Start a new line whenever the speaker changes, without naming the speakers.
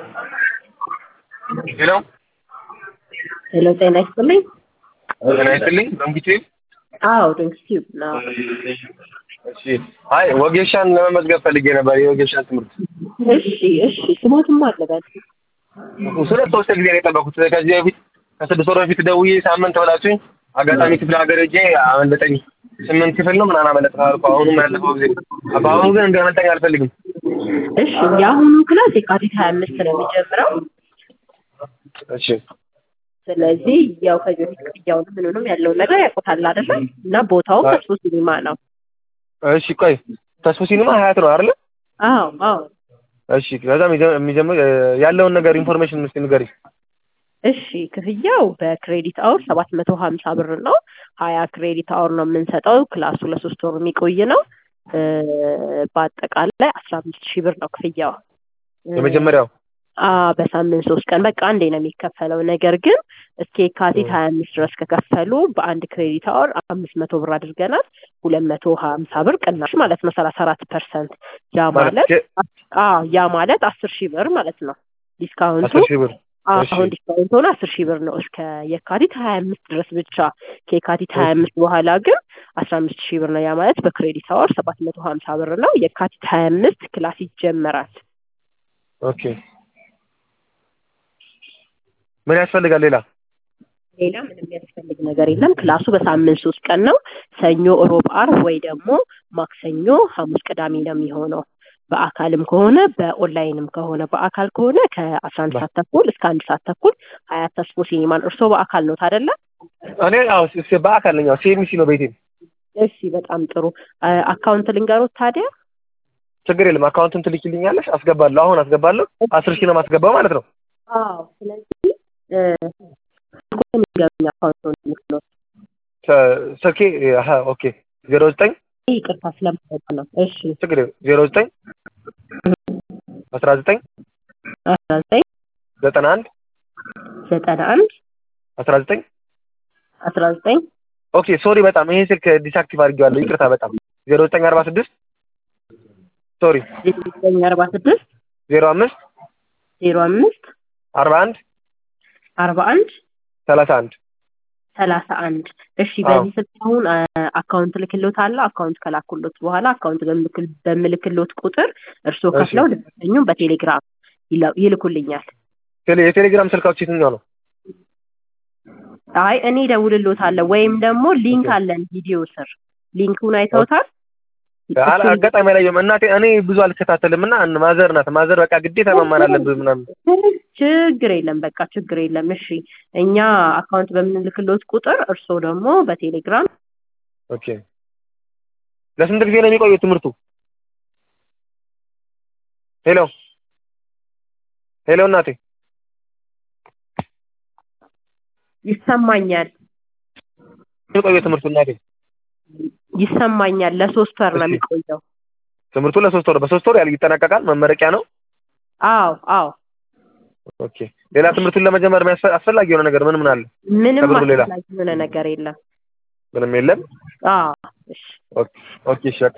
ሄሎ
ሄሎ ጤና ይስጥልኝ።
ጤና ይስጥልኝ። በምግቼ
አዎ ድንክ ቲዩብ ነው።
እሺ። አይ ወጌሻን ለመመዝገብ ፈልጌ ነበር፣ የወጌሻን ትምህርት።
እሺ እሺ። ስሞትም አለበት
ሁለት ሶስት ጊዜ ነው የጠበኩት። ከዚህ በፊት ከስድስት ወር በፊት ደውዬ ሳምንት ብላችሁኝ አጋጣሚ ክፍለ ሀገር ሄጄ አመለጠኝ። ስምንት ክፍል ነው ምናምን አመለጥ ካልኩ አሁኑም ያለፈው ጊዜ በአሁኑ ግን እንዲያመልጠኝ አልፈልግም።
እሺ። የአሁኑ ክላስ የካቲት ሀያ አምስት ነው የሚጀምረው።
እሺ
ስለዚህ ያው ከዚህ በፊት ክፍያውን ምንንም ያለውን ነገር ያውቁታል አይደለ? እና ቦታውም ተስፎ ሲኒማ ነው።
እሺ ቆይ ተስፎ ሲኒማ ሀያት ነው አይደለ?
አዎ አዎ።
እሺ ከዛ የሚጀምር ያለውን ነገር ኢንፎርሜሽን እስኪ ንገሪ።
እሺ ክፍያው በክሬዲት አወር ሰባት መቶ ሀምሳ ብር ነው። ሀያ ክሬዲት አወር ነው የምንሰጠው። ክላሱ ለሶስት ወር የሚቆይ ነው። በአጠቃላይ አስራ አምስት ሺህ ብር ነው ክፍያው።
የመጀመሪያው
በሳምንት ሶስት ቀን በቃ አንዴ ነው የሚከፈለው። ነገር ግን እስከ የካቲት ሀያ አምስት ድረስ ከከፈሉ በአንድ ክሬዲት አወር አምስት መቶ ብር አድርገናል። ሁለት መቶ ሀምሳ ብር ቅናሽ ማለት ነው። ሰላሳ አራት ፐርሰንት ያ ማለት አዎ ያ ማለት አስር ሺህ ብር ማለት ነው። ዲስካውንቱ
አስር ሺህ ብር
አሁን ዲስካውንት ሆነ አስር ሺህ ብር ነው እስከ የካቲት ሀያ አምስት ድረስ ብቻ። ከየካቲት ሀያ አምስት በኋላ ግን አስራ አምስት ሺህ ብር ነው። ያ ማለት በክሬዲት አወር ሰባት መቶ ሀምሳ ብር ነው። የካቲት ሀያ አምስት ክላስ ይጀመራል።
ኦኬ ምን ያስፈልጋል ሌላ?
ሌላ ምንም የሚያስፈልግ ነገር የለም። ክላሱ በሳምንት ሶስት ቀን ነው። ሰኞ፣ ሮብ፣ አርብ ወይ ደግሞ ማክሰኞ፣ ሐሙስ፣ ቅዳሜ ነው የሚሆነው። በአካልም ከሆነ በኦንላይንም ከሆነ በአካል ከሆነ ከአስራ አንድ ሰዓት ተኩል እስከ አንድ ሰዓት ተኩል ሀያት ተስፎ ሲኒማን። እርስዎ በአካል ነው አይደለ?
እኔ አዎ በአካል ነኝ። ሲኤምሲ ነው ቤቴ።
እሺ በጣም ጥሩ። አካውንት ልንገሮት ታዲያ?
ችግር የለም። አካውንቱን ትልኪልኛለሽ? አስገባለሁ። አሁን አስገባለሁ። አስር ሺህ ነው የማስገባው ማለት ነው።
አዎ ስለዚህ ንገሩኝ አካውንቱን ልክሎት
ስልኬ ኦኬ ዜሮ ዘጠኝ
ይቅርታ ስለማወቅ ነው። እሺ
ችግር ዜሮ ዘጠኝ አስራ ዘጠኝ
አስራ ዘጠኝ
ዘጠና አንድ
ዘጠና አንድ
አስራ ዘጠኝ
አስራ ዘጠኝ
ኦኬ ሶሪ በጣም ይሄ ስልክ ዲስአክቲቭ አድርጌዋለሁ። ይቅርታ በጣም ዜሮ ዘጠኝ አርባ ስድስት ሶሪ
ዜሮ ዘጠኝ አርባ ስድስት
ዜሮ አምስት
ዜሮ አምስት
አርባ አንድ
አርባ አንድ
ሰላሳ አንድ
ሰላሳ አንድ እሺ በዚህ ስልክ አሁን አካውንት ልክሎት አለ አካውንት ከላኩሎት በኋላ አካውንት በምልክሎት ቁጥር እርስዎ ከፍለው ደረሰኙን በቴሌግራም ይልኩልኛል
የቴሌግራም ስልካችሁ የትኛው ነው
አይ እኔ ደውልሎታለሁ ወይም ደግሞ ሊንክ አለን ቪዲዮ ስር ሊንኩን አይተውታል
አጋጣሚ አላየሁም እናቴ እኔ ብዙ አልከታተልም እና ማዘር ናት ማዘር በቃ ግዴታ መማር አለብህ ምናምን
ችግር የለም በቃ ችግር የለም እሺ እኛ አካውንት በምንልክሎት ቁጥር እርስዎ ደግሞ በቴሌግራም
ኦኬ ለስንት ጊዜ ነው የሚቆየው ትምህርቱ ሄሎ ሄሎ እናቴ
ይሰማኛል
የሚቆየው ትምህርቱ እናቴ
ይሰማኛል ለሶስት ወር ነው የሚቆየው
ትምህርቱ ለሶስት ወር በሶስት ወር ያል ይጠናቀቃል መመረቂያ ነው
አዎ አዎ
ኦኬ ሌላ ትምህርቱን ለመጀመር አስፈላጊ የሆነ ነገር ምን ምን አለ
ምንም አስፈላጊ የሆነ ነገር የለም
ምንም የለም
አዎ እሺ
ኦኬ እሺ